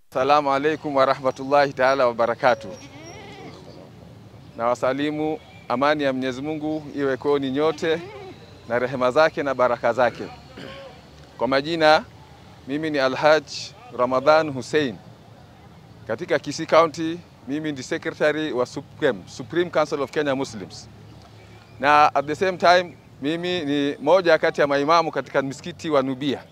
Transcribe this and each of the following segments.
Assalamu alaikum warahmatullahi taala wabarakatu. Na wasalimu amani ya Mwenyezi Mungu iwe kwenu nyote na rehema zake na baraka zake. Kwa majina mimi ni Alhaj Ramadhan Hussein katika Kisii County. Mimi ndi secretary wa Supreme, Supreme Council of Kenya Muslims, na at the same time mimi ni moja kati ya maimamu katika msikiti wa Nubia,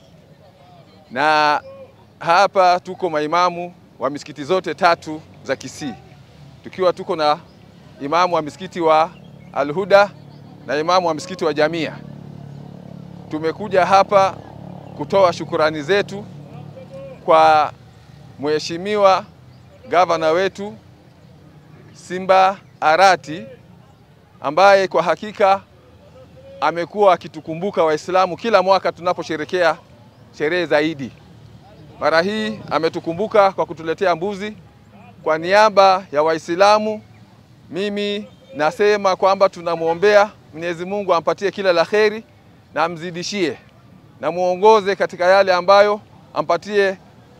na hapa tuko maimamu wa misikiti zote tatu za Kisii, tukiwa tuko na imamu wa msikiti wa Alhuda na imamu wa msikiti wa Jamia. Tumekuja hapa kutoa shukurani zetu kwa mheshimiwa gavana wetu Simba Arati ambaye kwa hakika amekuwa akitukumbuka Waislamu kila mwaka tunaposherekea sherehe za Idi. Mara hii ametukumbuka kwa kutuletea mbuzi. Kwa niaba ya Waislamu, mimi nasema kwamba tunamwombea Mwenyezi Mungu ampatie kila la kheri na amzidishie na muongoze katika yale ambayo ampatie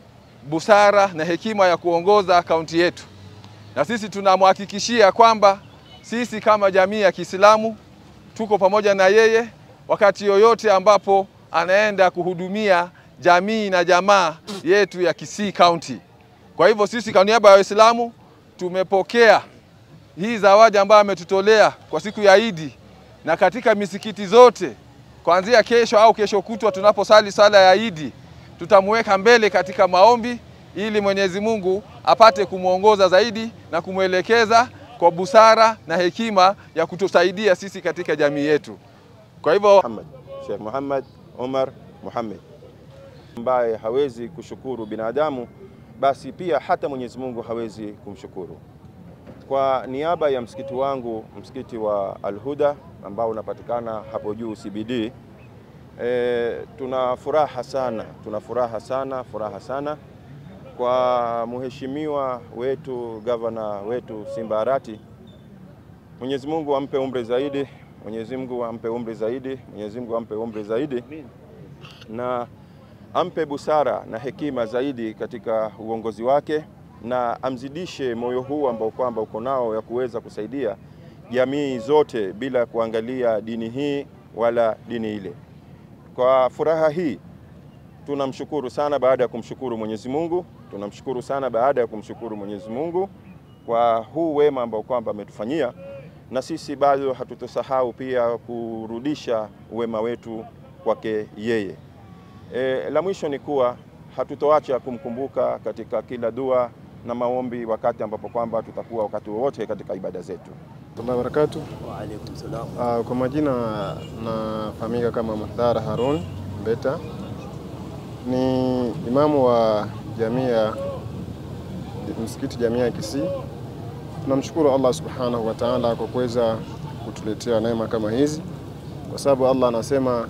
busara na hekima ya kuongoza kaunti yetu, na sisi tunamhakikishia kwamba sisi kama jamii ya Kiislamu tuko pamoja na yeye wakati yoyote ambapo anaenda kuhudumia jamii na jamaa yetu ya Kisii County. Kwa hivyo sisi kwa niaba ya Waislamu tumepokea hii zawadi ambayo ametutolea kwa siku ya Idi, na katika misikiti zote kuanzia kesho au kesho kutwa tunaposali sala ya Idi tutamweka mbele katika maombi ili Mwenyezi Mungu apate kumwongoza zaidi na kumwelekeza kwa busara na hekima ya kutusaidia sisi katika jamii yetu. Kwa hivyo Muhammad Sheikh Muhammad Omar Muhammad ambaye hawezi kushukuru binadamu, basi pia hata Mwenyezi Mungu hawezi kumshukuru. Kwa niaba ya msikiti wangu, msikiti wa Al-Huda ambao unapatikana hapo juu CBD, e, tuna furaha sana, tuna furaha sana, furaha sana kwa mheshimiwa wetu gavana wetu Simba Arati. Mwenyezi Mungu ampe umri zaidi, Mwenyezi Mungu ampe umri zaidi, Mwenyezi Mungu ampe umri zaidi na ampe busara na hekima zaidi katika uongozi wake na amzidishe moyo huu ambao kwamba uko nao ya kuweza kusaidia jamii zote bila kuangalia dini hii wala dini ile. Kwa furaha hii tunamshukuru sana baada ya kumshukuru Mwenyezi Mungu, tunamshukuru sana baada ya kumshukuru Mwenyezi Mungu kwa huu wema ambao kwamba ametufanyia, na sisi bado hatutosahau pia kurudisha wema wetu kwake yeye. E, la mwisho ni kuwa hatutoacha kumkumbuka katika kila dua na maombi wakati ambapo kwamba tutakuwa wakati wowote katika ibada zetu. Warahmatullahi wabarakatuh. Wa alaikum salam. Uh, kwa majina nafahamika kama Muhdhar Harun Mbeta, ni imamu wa jamia msikiti jamia ya Kisii. Tunamshukuru Allah subhanahu wa ta'ala kwa kuweza kutuletea neema kama hizi, kwa sababu Allah anasema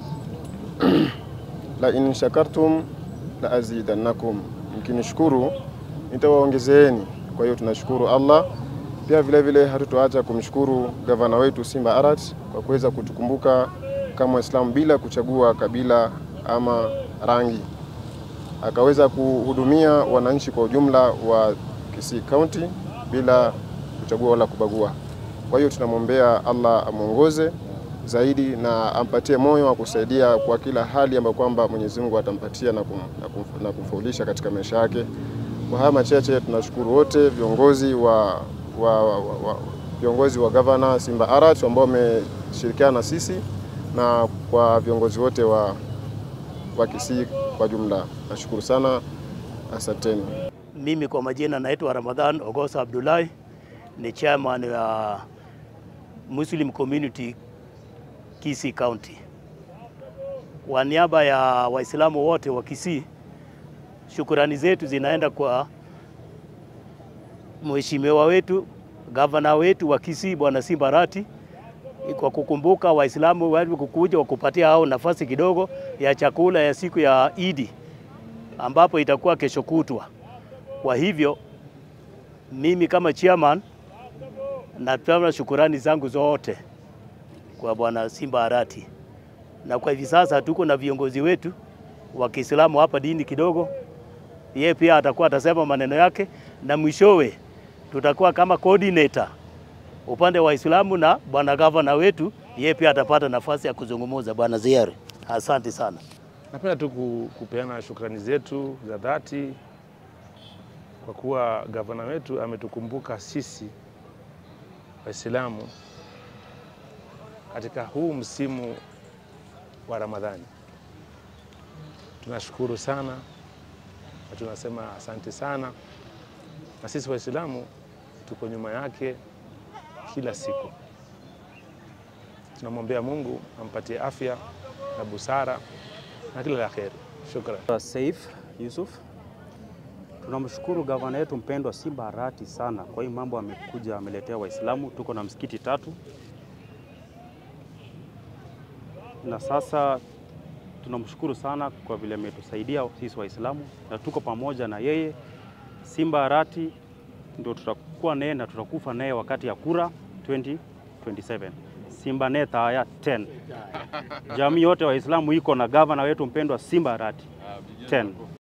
la in shakartum la azidannakum, mkinishukuru nitawaongezeeni. Kwa hiyo tunashukuru Allah pia vile vile hatutoacha kumshukuru gavana wetu Simba Arat kwa kuweza kutukumbuka kama Waislamu bila kuchagua kabila ama rangi, akaweza kuhudumia wananchi kwa ujumla wa Kisii County bila kuchagua wala kubagua. Kwa hiyo tunamwombea Allah amwongoze zaidi na ampatie moyo wa kusaidia kwa kila hali ambayo kwamba Mwenyezi Mungu atampatia na, kum, na, kum, na kumfaulisha katika maisha yake. Kwa haya machache tunashukuru wote viongozi wa wa, wa, wa, viongozi wa gavana Simba Arat ambao wameshirikiana na sisi na kwa viongozi wote wa, wa Kisii kwa jumla. Nashukuru sana, asanteni. Mimi kwa majina naitwa Ramadhan Ogosa Abdullahi, ni chairman wa Muslim Community Kisii County. Kwa niaba ya Waislamu wote wa Kisii, shukurani zetu zinaenda kwa mheshimiwa wetu gavana wetu wa Kisii Bwana Simba Arati kwa kukumbuka Waislamu wale kukuja wakupatia hao nafasi kidogo ya chakula ya siku ya Idi ambapo itakuwa kesho kutwa. Kwa hivyo mimi kama chairman natoa shukurani zangu zote kwa Bwana Simba Arati, na kwa hivi sasa tuko na viongozi wetu wa Kiislamu hapa dini kidogo yeye pia atakuwa atasema maneno yake, na mwishowe tutakuwa kama coordinator upande wa Waislamu na bwana gavana wetu, yeye pia atapata nafasi ya kuzungumza. Bwana Ziari, asante sana. Napenda tu ku- kupeana shukrani zetu za dhati kwa kuwa gavana wetu ametukumbuka sisi Waislamu katika huu msimu wa Ramadhani. Tunashukuru sana na tunasema asante sana, na sisi Waislamu tuko nyuma yake kila siku. Tunamwombea Mungu ampatie afya na busara na kila la kheri. Shukran. Saif Yusuf, tunamshukuru gavana yetu mpendwa Simba Arati sana kwa hii mambo amekuja ameletea Waislamu. Tuko na msikiti tatu na sasa tunamshukuru sana kwa vile ametusaidia sisi Waislamu na tuko pamoja na yeye. Simba Arati ndio tutakuwa naye na tutakufa naye wakati ya kura 2027. Simba neta haya 10. Jamii yote Waislamu iko na gavana wetu mpendwa Simba Arati 10.